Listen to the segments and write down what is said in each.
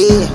Yeah.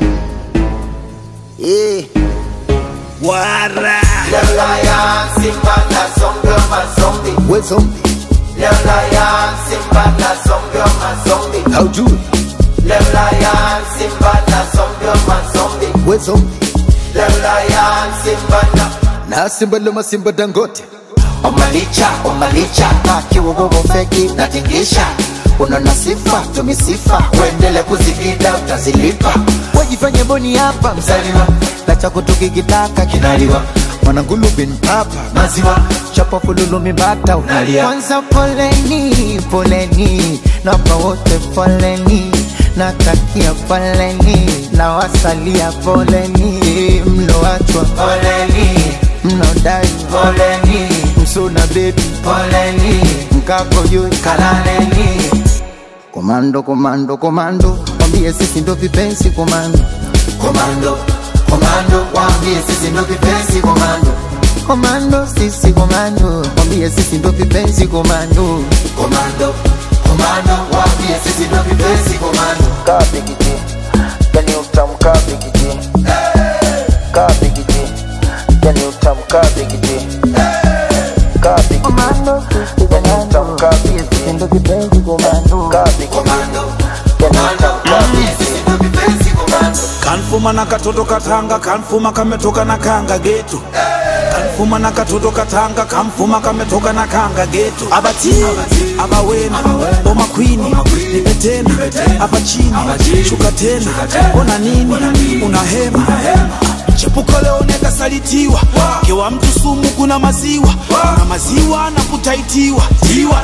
Yeah. Wara. Le lion, Simba na zombie, ma zombie. What's zombie? Le lion, Simba na zombie, ma zombie. How do it? Le lion, Simba na zombie, ma zombie. What's zombie? Le lion, Simba na Na simba loma simba dangote. Omalicha, omalicha, na kiwogogo feki natingisha Unaona sifa, tumisifa, uendele kuzigida utazilipa Wajifanye boni hapa Mzaliwa, na chako tukikitaka kinaliwa, mwanangulu bin papa maziwa, chapa fululu mibata Unalia. kwanza poleni poleni napa wote poleni natakia poleni na wasalia poleni mloachwa poleni, mnaodai poleni, msuna bebi poleni, mkako juu kalaleni komando komando komando mwambie sisi ndo vipenzi komando Komando, komando, waambie sisi ndo vipenzi komando komando sisi komando mwambie sisi ndo vipenzi komando Komando, komando, waambie sisi ndo vipenzi komando kabigiji yani utamu kabigiji kabigiji yani utamu kabigiji kabigiji yani utamu kabigiji ndo kipenzi komando kabigiji Komando, komando, waambie sisi ndo vipenzi komando kanfuma na katoto katanga kanfuma kametoka na kanga geto kanfuma na katoto katanga kamfuma kametoka na kanga geto abati abawena boma kwini nipe tena hapa chini shuka tena ona nini una hema chepuko leo nekasalitiwa kewa mtu sumu kuna maziwa kuna maziwa na kutaitiwa tiwa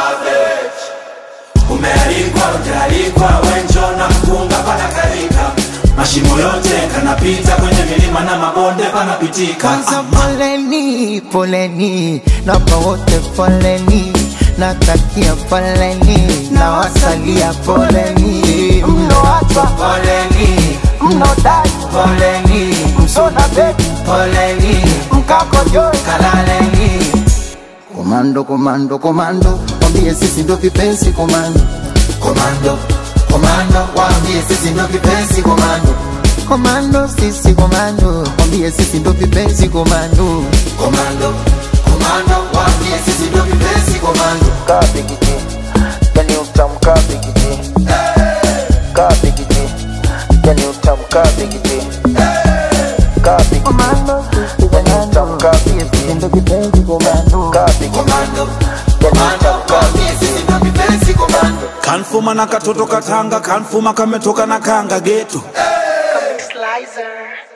Umealikwa, ujaalikwa, wenjo na mkunga panakalika, mashimo yote kanapita kwenye milima na mabonde panapitika. kwanza poleni poleni napa wote poleni natakia poleni na wasalia poleni mloachwa Poleni, mnaodai poleni, msona bebi poleni, mkako juu kalaleni, komando komando komando mwambie sisi ndo vipenzi komando komando, komando, waambie sisi ndo vipenzi komando, komando sisi komando mwambie sisi ndo vipenzi komando komando, komando, waambie sisi ndo vipenzi komando. kabigiji yani utamu kabigiji kabigiji yani utamu kabigiji kabigiji yani utamu kabigiji ndo kipenzi komando kabigiji Komando, komando, waambie sisi ndo vipenzi komando. kanfuma na katoto katanga kanfuma kametoka na kanga geto Slicer.